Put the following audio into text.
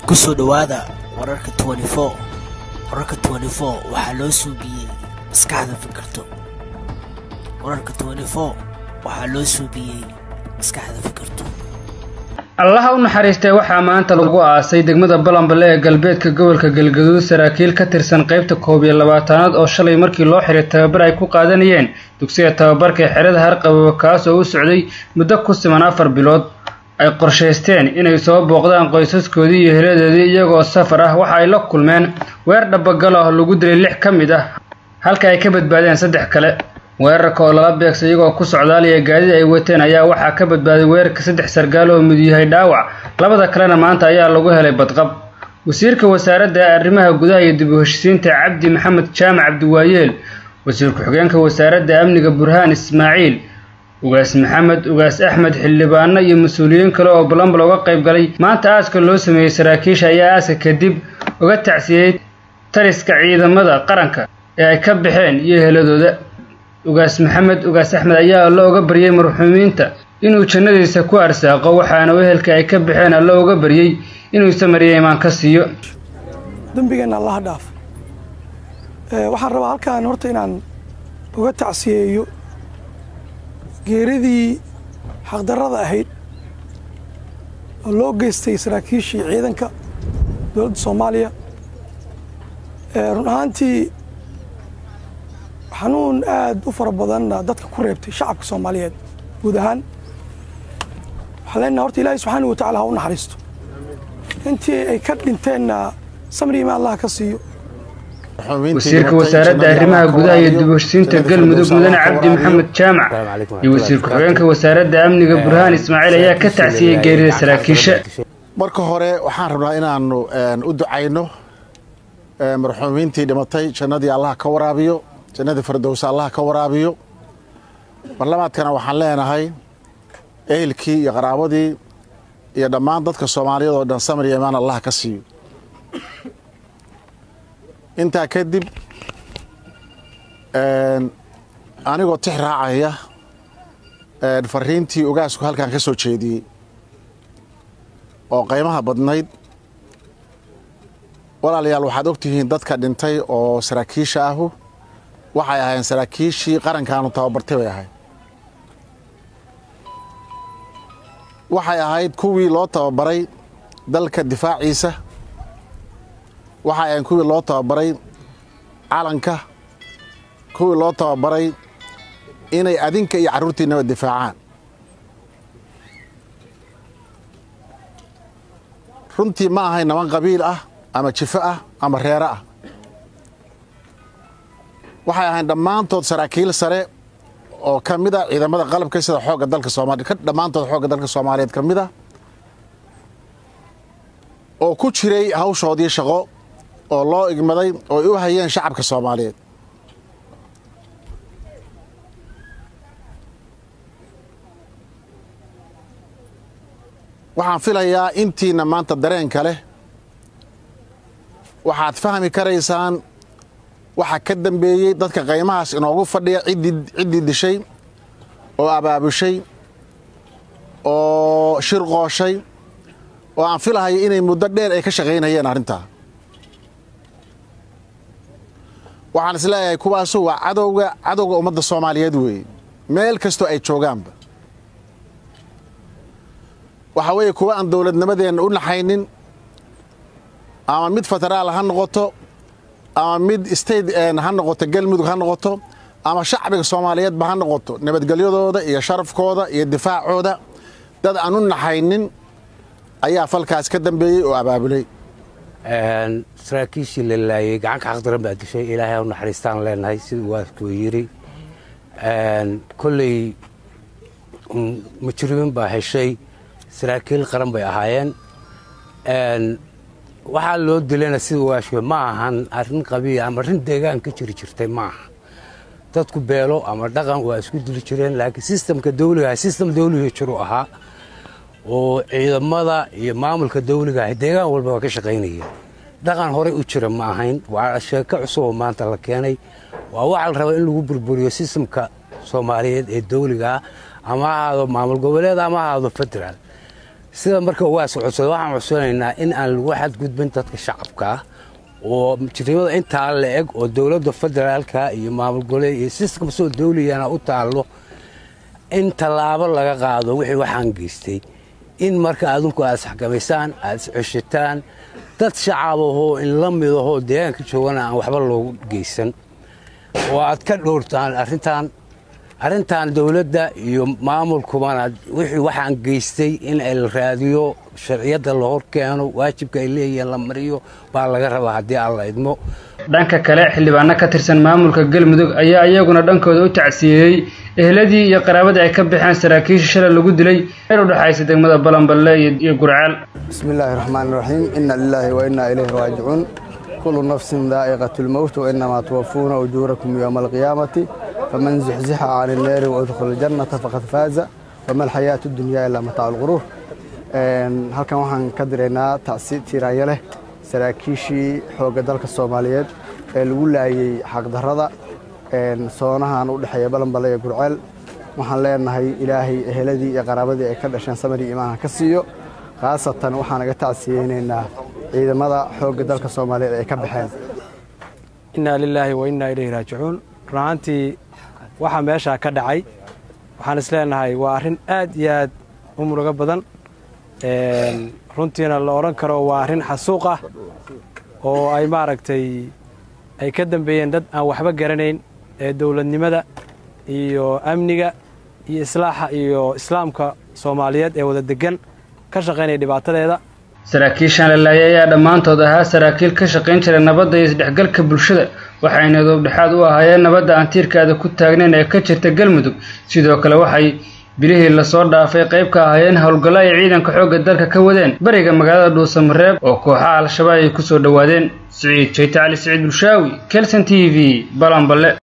ku soo dhowaada wararka wararka waxaa loo suubiyey maskaxda fikirto wararka waxaa loo suubiyey maskaxda fikirto allaha u naxariistay waxaa maanta lagu aasay degmada balambale ee galbeedka gobolka galgaduud saraakiil ka tirsan qaybta koob iyo labaatanaad oo shalay markii loo xiray tababar ay ku qaadanayeen dugsiga tababarka ee xerada harqababa kaas oo u socday muddo ku siman afar bilood ay qorshaysteen inay soo booqdaan qoysaskoodii iyo heladoodii iyagoo safar ah waxa ay la kulmeen weer dhabagal ah lagu dilay lix ka mid ah halka ay ka badbaadeen saddex kale weerarka oo lala beegsay iyagoo ku socdaalaya gaadida ay wateen ayaa waxaa ka badbaaday weerarka saddex sargaal oo mid yahay dhaawac labada kalena maanta ayaa lagu helay badqab wasiirka wasaaradda arrimaha gudaha iyo dib u heshisiinta cabdi maxamed jaamac cabdiwaayeel wasiir ku-xigeenka wasaaradda amniga burhaan ismaaciil ugaas maxamed ugaas axmed xildhibaano iyo mas-uuliyiin kale oo balambal uga qayb galay maanta aaska loo sameeyey saraakiisha ayaa aaska kadib uga tacsiyey taliska ciidamada qaranka ee ay ka baxeen iyo heladooda ugaas maxamed ugaas axmed ayaa alla uga baryey marxuumiinta inuu jannadiisa ku arsaaqo waxaana wehelka ay ka baxeen alla uga baryey inuu samariya imaan ka siiyo dembigeenna allaha dhaaf waxaan rabaa halkaan horta inaan uga tacsiyeeyo geeridii xaqdarrada ahayd oo loo geystay saraakiishii ciidanka dowladda soomaaliya run ahaantii xanuun aad u fara badanna dadka ku reebtay shacabka soomaaliyeed guud ahaan waxaan leenaha horta ilaahay subxaana wa tacala ha u naxariisto intii ay ka dhinteenna samri imaan allah ka siiyo wasiirka wasaaradda arrimaha gudaha iyo dib u heshisiinta galmudug mudane cabdi maxamed jaamac iyo wasiir ku-xigeenka wasaaradda amniga burhaan ismaaciil ayaa ka tacsiyey geerida saraakiisha marka hore waxaan rabnaa inaanu u ducayno marxuumiintii dhimatay jannadii allah ka waraabiyo jannadii firdowsa allah ka waraabiyo barlamaadkana waxaan leenahay ehelkii iyo qaraabadii iyo dhammaan dadka soomaaliyeed oo dhan samir iyo imaan allah ka siiyo intaa kadib anigoo tix raacaya fariintii ogaasku halkan ka soo jeediyey oo qaymaha badnayd walaalayaal waxaad og tihiin dadka dhintay oo saraakiisha ahu waxay ahaayeen saraakiishii qarankaanu tababartay bay ahayd waxay ahayd kuwii loo tababaray dalka difaaciisa waxay ahayn kuwii loo tababaray calanka kuwii loo tababaray inay adinka iyo carruurtiinaba difaacaan runtii ma ahayn naban qabiil ah ama jifo ah ama reero ah waxay ahayn dhammaantood saraakiil sare oo ka mid a ciidamada qalabka sida xoogga dalka soomaliya dhammaantood xoogga dalka soomaaliyeed ka mid ah oo ku jiray hawshoodii shaqo oo loo igmaday oo ay u hayeen shacabka soomaaliyeed waxaan filayaa intiina maanta dareenka leh waxaad fahmi karaysaan waxaa ka dambeeyey dadka qaymahaas inoogu fadhiya ciddii dishay oo abaabushay oo shirqooshay oo aan filahayo inay muddo dheer ay ka shaqaynayeen arrintaa waxaan is leeyahay kuwaasu waa cadowga cadowga ummadda soomaaliyeed weeye meel kastoo ay joogaanba waxaa weeye kuwa aan dowladnimadeenna u naxaynin ama mid federaal ha noqoto ama mid state ha noqoto galmudug ha noqoto ama shacbiga soomaaliyeedba ha noqoto nabadgelyadooda iyo sharafkooda iyo difaacooda dad aan u naxaynin ayaa falkaas ka dambeeyey oo abaabulay saraakiishii la laayey gacanka xaqdaran baa dishay ilaahay u naxariistaan leenahay siduu waaskuu yidhi kolley mujrimiin baa heshay saraakiil qaran bay ahaayeen waxaa loo dilayna sida waashwe ma ahan arrin qabiil ama arrin deegaan ka jiri jirtay maaha dadku beelo ama dhaqan waa isku dili jireen laakiin sistamka dawligaah sistam dawliga jiru ahaa oo ciidamada iyo maamulka dawligaah deegaan walba waa ka shaqaynayeen dhaqan horey u jira ma ahayn waa sheeko cusub oo maanta la keenay waa waxaa la rabaa in lagu burburiyo sistamka soomaaliyeed ee dawliga ah ama ha ahaado maamul goboleed ama ha ahaado federaal sida marka ugaas codsada waxaan codsanaynaa in aan lagu xadgudbin dadka shacabka ah oo jirnimada intaa la eg oo dowladda federaalka iyo maamul goboleed iyo sistam soo dawliyana u taallo in tallaabo laga qaado wixii waxaan geystay in marka adinku aad isxakamaysaan aad isceshataan dad shacabahoo in la midahoo deegaanka joogana aan waxba loogu geysan oo aad ka dhowrtaan arrintan arrintan dowladda iyo maamulkubana wixii waxaan geystay in la raadiyo sharciyadda la hor keeno waajibka ay leeyihiin la mariyo baa laga rabaa haddii aan la idmo dhanka kale xildhibaano ka tirsan maamulka galmudug ayaa iyaguna dhankooda u tacsiyeeyey eheladii iyo qaraabadii ay ka baxeen saraakiisha shalay lagu dilay meel u dhexaysa degmada balanballe iyo gurcaal bismi illaahi raxmaan iraxiim inna lilaahi wa innaa ilayhi raajicuun kullu nafsin daa'iqatu lmowt wa innamaa tuwafuuna ujuurakum yowma alqiyaamati faman zuxzixa cani inneeri waudkhula aljannata faqad faaza wama alxayaatu dunyaa ilaa mataacu lquruur halkan waxaan ka diraynaa tacsi tiiraanya leh saraakiishii xoogga dalka soomaaliyeed ee lagu laayey xaqdarrada soonahan u dhexeeya balanballe iyo gurceel waxaan leenahay ilaahay eheladii iyo qaraabadii ay ka dhasheen samari imaanha ka siiyo khaasatan waxaan naga tacsiyeynaynaa ciidamada xoogga dalka soomaaliyeed ay ka baxeen innaa lilaahi wa innaa ilayhi raajicuun run ahaantii waxaa meeshaa ka dhacay waxaan is leenahay waa arrin aad iyo aad u murugo badan runtiina la odhan karo waa arrin xasuuq ah oo ay maaragtay ay ka dambeeyeen dad aan waxba garanayn ee dowladnimada iyo amniga iyo islaaxa iyo islaamka soomaaliyeed ee wada degan ka shaqaynaya dhibaatadeeda saraakiishan la laayay ayaa dhammaantood ahaa saraakiil ka shaqayn jira nabadda iyo isdhexgalka bulshada waxayna doobdhexaad u ahaayeen nabadda aan tiirkaada ku taagnayn ee ka jirta galmudug sidoo kale waxay bilihii lasoo dhaafay qayb ka ahaayeen howlgallo ay ciidanka xoogga dalka ka wadeen bariga magaalada dhuusamareeb oo kooxaha al-shabaab ay ku soo dhowaadeen siciid jayte cali siciid bulshaawi kelson t v balanballe